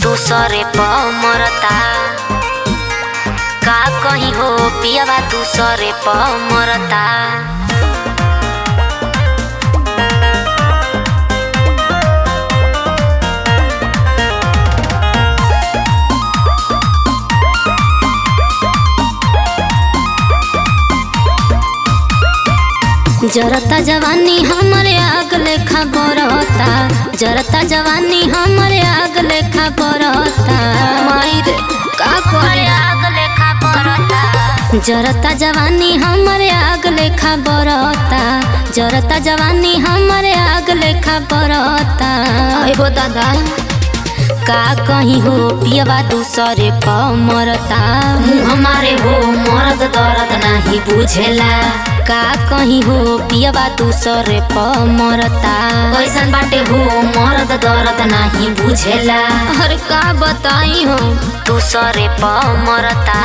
दूसरे प मरता का कहीं हो पियावा दूसरे प मरता जरता जवानी हमरे आग लेखा बरता जरता जवानी हमरे आग लेखा बरता मायर का करे आग लेखा बरता जरता जवानी हमरे आग लेखा बरता जरता जवानी हमरे आग लेखा बरता एगो दादा का कहीं हो पियवा दूसरे प मरता हमारे हो मरद दर्द नहीं बुझेला का कहीं हो पियवा दूसरे प मरता कैसन बाटे हो मरद दर्द नहीं बुझेला अरे का बताई हो दूसरे प मरता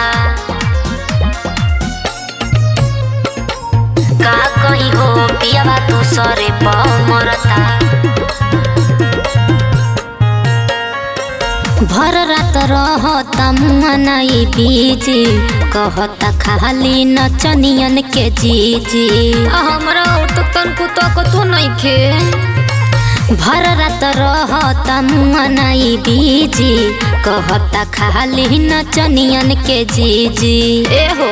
का कहीं हो पियवा दूसरे प मरता भर रात रहता मुआनाई बीजी कहता खाली नचनियन के जीजी हमरा तो तनको तकतो नइखे भर रात रहता मुआनाई बीजी कहता खाली नचनियन के जीजी ए हो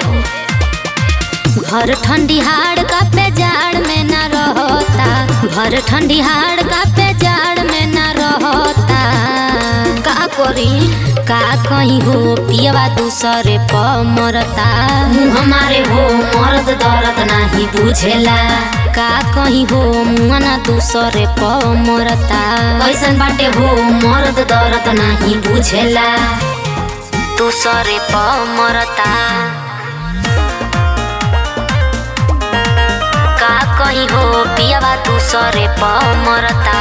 भर ठंडी हाड़ का पे जाड़ में न रहता भर ठंडी हाड़ का पे जाड़ में न रहता का करी का कहीं हो पियवा दूसरे प मरता हमारे हो मर्द दर्द नहीं बुझेला का कहीं हो मना दूसरे प मरता कैसन बाटे हो मर्द दर्द नहीं बुझेला दूसरे प मरता का कहीं हो पियवा दूसरे प मरता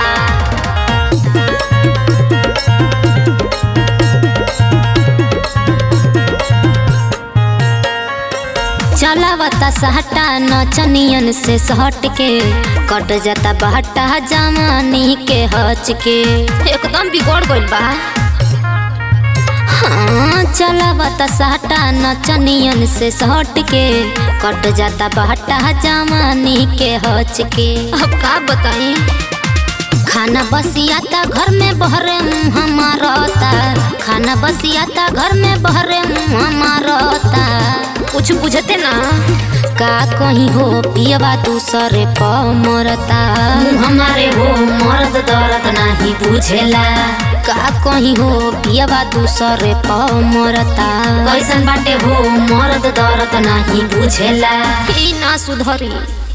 चलावता सहटा नचनियन से सहट के कट जाता बहटा जवानी के हच के एकदम बिगड़ गइल बा हाँ चलावता सहटा नचनियन से सहट के कट जाता बहटा जवानी के हच के अब का बताई खाना बसियाता घर में बहरे मुँह मारता खाना बसियाता घर में बहरे मुँह मारता कुछ बुझते ना का कहीं हो पियवा दूसरे प मरता हमारे हो मर्द दर्द नहीं बुझेला का कहीं हो पियवा दूसरे प मरता कैसन बाटे हो मर्द दर्द नहीं बुझेला ई ना सुधरी